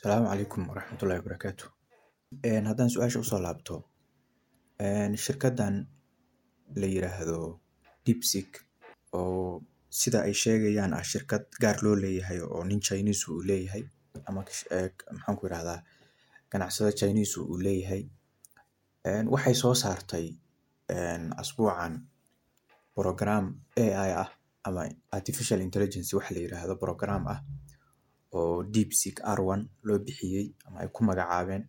Asalaamu calaykum waraxmatullaahi wabarakaatu. Haddaan su-aasha usoo laabto, shirkaddan la yiraahdo DeepSeek oo sida ay sheegayaan ah shirkad gaar loo leeyahay oo nin Chinese uu leeyahay ama maxaan ku irahdaa ganacsade Chinese uu leeyahay waxay soo saartay asbuucan program AI ah ama Artificial Intelligence waxa la yiraahdo program ah oo DeepSeek R1 loo bixiyay ama ay ku magacaabeen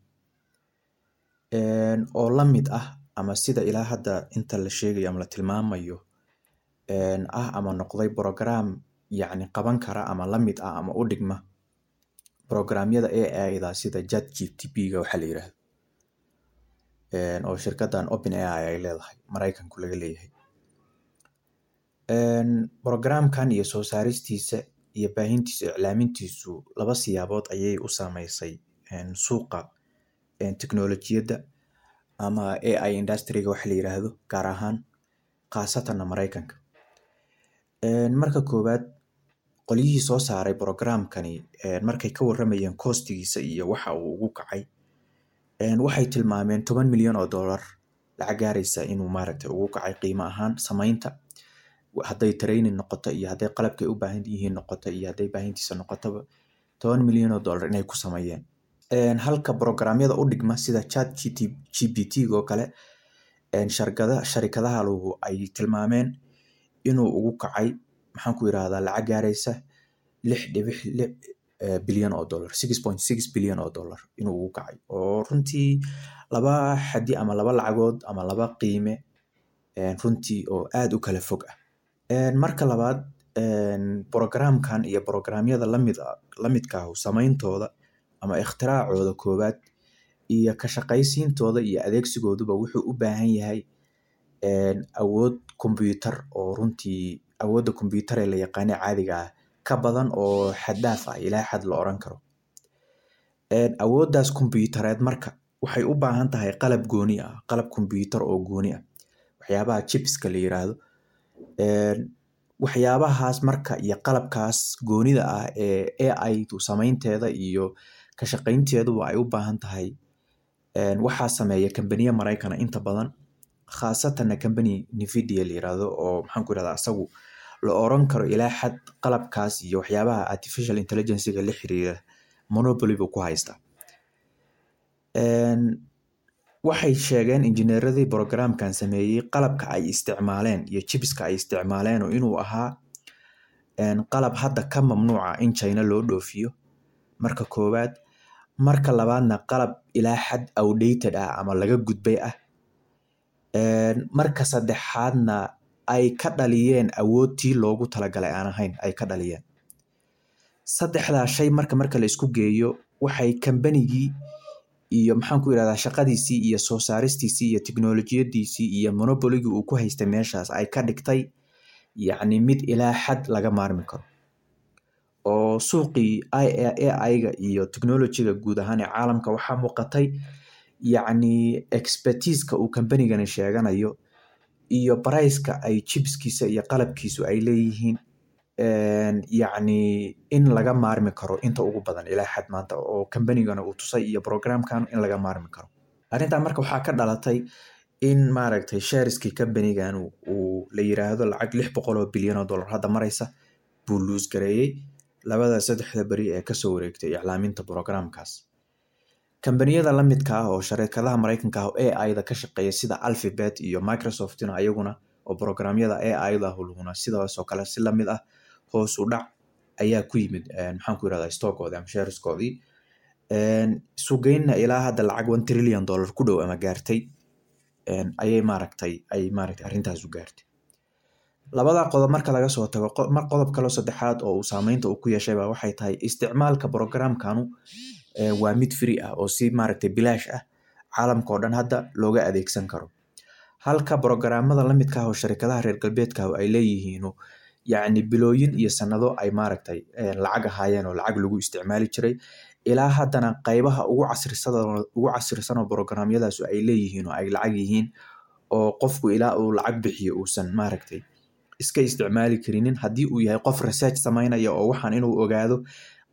oo la mid ah ama sida ilaa hadda inta la sheegayo ama la tilmaamayo ah ama noqday program yacni qaban kara ama la mid ah ama u dhigma programyada AI-da sida ChatGPT-ga waxa la yiraahdo oo shirkaddan OpenAI ay leedahay Maraykanku laga leeyahay. Programkan iyo soo saaristiisa iyo baahintiisa iclaamintiisu laba siyaabood ayay u saameysay suuqa teknolojiyadda ama AI industry-ga waxa la yiraahdo gaar ahaan khaasatanna Maraykanka. Marka koowaad qolyihii soo saaray programkani markay ka warramayeen cost-giisa iyo waxa uu ugu kacay waxay tilmaameen toban milyan oo dollar lacag gaaraysa inuu maaragtay ugu kacay qiimo ahaan samaynta hadday training noqoto iyo hadday qalabkay u baahan yihiin noqoto iyo hadday baahintiisa noqotaba toban milyan oo dollar inay ku sameeyeen. Halka programyada u dhigma sida ChatGPT-ga oo kale sharkada sharikadaha lugu ay tilmaameen inuu ugu kacay maxaan ku irahdaa lacag gaaraysa lix dhibic lix bilyan oo dollar six point six bilyan oo dollar inuu ugu kacay oo runtii laba xaddi ama laba lacagood ama laba qiime runtii oo aad u kala fog ah. Marka labaad programkan iyo programyada lamid lamidka ah samayntooda ama ikhtiraacooda koowaad iyo ka shaqaysiintooda iyo adeegsigooduba wuxuu u baahan yahay awood kombuyuutar oo runtii awoodda kombuyuutar ee la yaqaano caadiga ah ka badan oo xad dhaaf ah ilaa xad la oran karo. Awooddaas kombuyuutareed marka waxay u baahan tahay qalab gooni ah qalab kombuyuutar oo gooni ah waxyaabaha chipska la yiraahdo. Waxyaabahaas marka iyo qalabkaas goonida ah ee AI-du samaynteeda iyo ka shaqaynteeduba ay u baahan tahay waxaa sameeya kambaniya Maraykan ah inta badan khaasatanna kambani Nvidia la yiraahdo oo maxaan ku irahdaa asagu la oran karo ilaa xad qalabkaas iyo waxyaabaha artificial intelligence-ga la xiriira monopoly buu ku haystaa. Waxay sheegeen injineeradii programkan sameeyey qalabka ay isticmaaleen iyo chipska ay isticmaaleen inuu ahaa qalab hadda ka mamnuuca in China loo dhoofiyo marka koowaad. Marka labaadna qalab ilaa xad outdated ah ama laga gudbay ah. Marka saddexaadna ay ka dhaliyeen awoodtii loogu talagalay aan ahayn ay ka dhaliyeen. Saddexdaa shay marka marka la isku geeyo waxay kambanigii iyo maxaan ku irahdaa shaqadiisii iyo soo saaristiisii iyo teknolojiyadiisii iyo monopoly-gii uu ku haystay meeshaas ay ka dhigtay yacni mid ilaa xad laga maarmi karo. Oo suuqii AI-ga iyo technology-ga guud ahaan ee caalamka waxaa muuqatay yacni expertise-ka uu kambanigani sheeganayo iyo price-ka ay chipskiisa iyo qalabkiisu ay leeyihiin yacni in laga maarmi karo inta ugu badan ilaa xad maanta oo kambanigana uu tusay iyo programkan in laga maarmi karo. Arrintan marka waxaa ka dhalatay in maaragtay shareskii kambanigan uu la yiraahdo lacag lix boqol oo bilyan oo dollar hadda maraysa buu lose gareeyay labada saddexda beri ee kasoo wareegtay iclaaminta programkaas. Kambaniyada la midka ah oo sharikadaha Maraykanka ah oo AI-da ka shaqeeya sida Alphabet iyo Microsoft-na ayaguna oo programyada AI-da hulhuna sidaas oo kale si la mid ah hoos u dhac ayaa ku yimid maxaan ku irahdaa stock-koodii ama shareskoodii. Suuqgeynna ilaa hadda lacag one trillion dollar ku dhow ama gaartay ayay maaragtay ay maaragtay arrintaas u gaartay. Labada qodob marka laga soo tago qodob kale oo saddexaad oo uu saameynta uu ku yeeshay baa waxay tahay isticmaalka programkanu waa mid free ah oo si maaragtay bilaash ah caalamka oo dhan hadda looga adeegsan karo. Halka programmada la midka ah oo sharikadaha reer galbeedka ah ay leeyihiin yacni bilooyin iyo sanado ay maaragtay lacag ahaayeen oo lacag lagu isticmaali jiray ilaa haddana qaybaha ugu casrisada ugu casrisan oo programyadaas ay leeyihiin oo ay lacag yihiin oo qofku ilaa uu lacag bixiyo uusan maaragtay iska isticmaali karinin haddii uu yahay qof research sameynaya oo waxaan inuu ogaado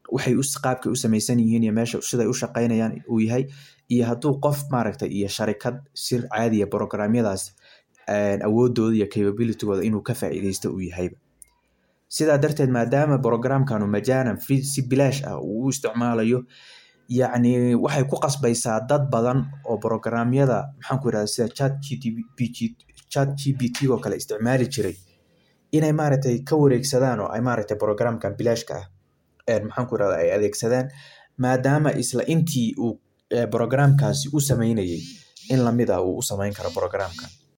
waxay qaabkay u samaysan yihiin iyo meesha siday u shaqaynayaan uu yahay iyo hadduu qof maaragtay iyo sharikad sir caadiya programyadaas awoodooda iyo capabilitygooda inuu ka faa'iideysto uu yahayba sidaa darteed maadaama programkanu majaanan si bilaash ah uu u isticmaalayo yacni waxay ku qasbaysaa dad badan oo programyada maxaan ku irahda sida chat gtp chat gpt oo kale isticmaali jiray inay maaragtay ka wareegsadaan oo ay maaragtay programkan bilaashka ah maxaan ku irahda ay adeegsadaan maadaama isla intii uu programkaasi u sameynayay in lamid ah uu u sameyn karo programkan